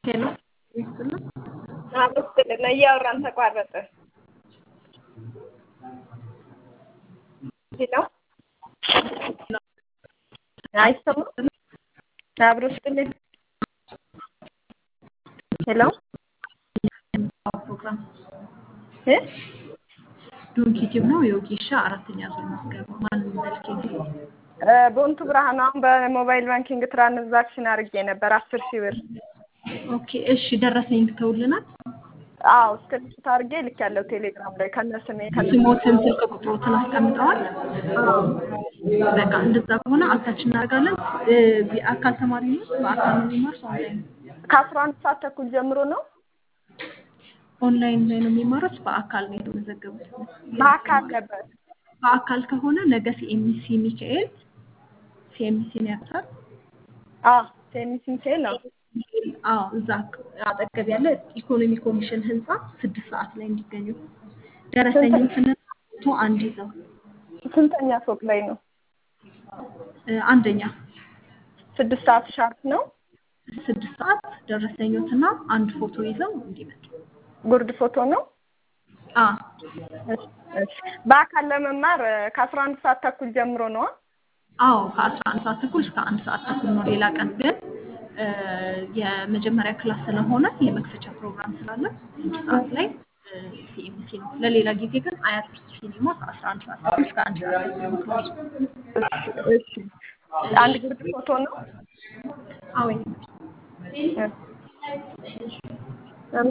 ሄሎ ይስጥልን። አመስግን እያወራን ተቋረጠ። ሄሎ አይሰማም? አብሮ ስትልኝ ሄሎ ፕሮግራም እ ዶንኪቲቭ ነው የወጌሻ አራተኛ ዙር ምዝገባ ማን መልክ እ ቦንቱ ብርሃን አሁን በሞባይል ባንኪንግ ትራንዛክሽን አድርጌ ነበር አስር ሺህ ብር። ኦኬ እሺ ደረሰኝ ልከውልናል። አዎ እስክሪፕት አድርጌ ልኬያለሁ ቴሌግራም ላይ ከነ ስሜ ከነ ስሞትን ስልክ ቁጥሮትን አስቀምጠዋል። በቃ እንደዛ ከሆነ አታች እናደርጋለን። እ የአካል ተማሪ ነው በአካል ነው የሚማር ሰው ኦንላይን ከአስራ አንድ ሰዓት ተኩል ጀምሮ ነው ኦንላይን ላይ ነው የሚማሩት በአካል ነው የተመዘገቡት። በአካል ነበር። በአካል ከሆነ ነገ ሲኤምሲ ሚካኤል ሲኤምሲ ነው ያውቁታል። አዎ ቴኒሲንሴ ነው። አዎ እዛ አጠገብ ያለ ኢኮኖሚ ኮሚሽን ህንፃ ስድስት ሰዓት ላይ እንዲገኙ ደረሰኝም ስንቶ አንድ ይዘው ስንተኛ ፎቅ ላይ ነው? እ አንደኛ ስድስት ሰዓት ሻርፕ ነው። ስድስት ሰዓት ደረሰኞትና አንድ ፎቶ ይዘው እንዲመጡ። ጉርድ ፎቶ ነው። አ እሺ፣ እሺ። በአካል ለመማር እ ከአስራ አንድ ሰዓት ተኩል ጀምሮ ነዋ። አዎ ከአስራ አንድ ሰዓት ተኩል እስከ አንድ ሰዓት ተኩል ነው። ሌላ ቀን ግን እ የመጀመሪያ ክላስ ስለሆነ የመክፈቻ ፕሮግራም ስላለ ስድስት ሰዓት ላይ ሲኤምሲ ነው። ለሌላ ጊዜ ግን አያት ውስጥ ሲኒማ ከአስራ አንድ ሰዓት ተኩል እስከ አንድ ሰዓት ተኩል ነው። እሺ፣ አንድ ጉርድ ፎቶ ነው። አዎ እ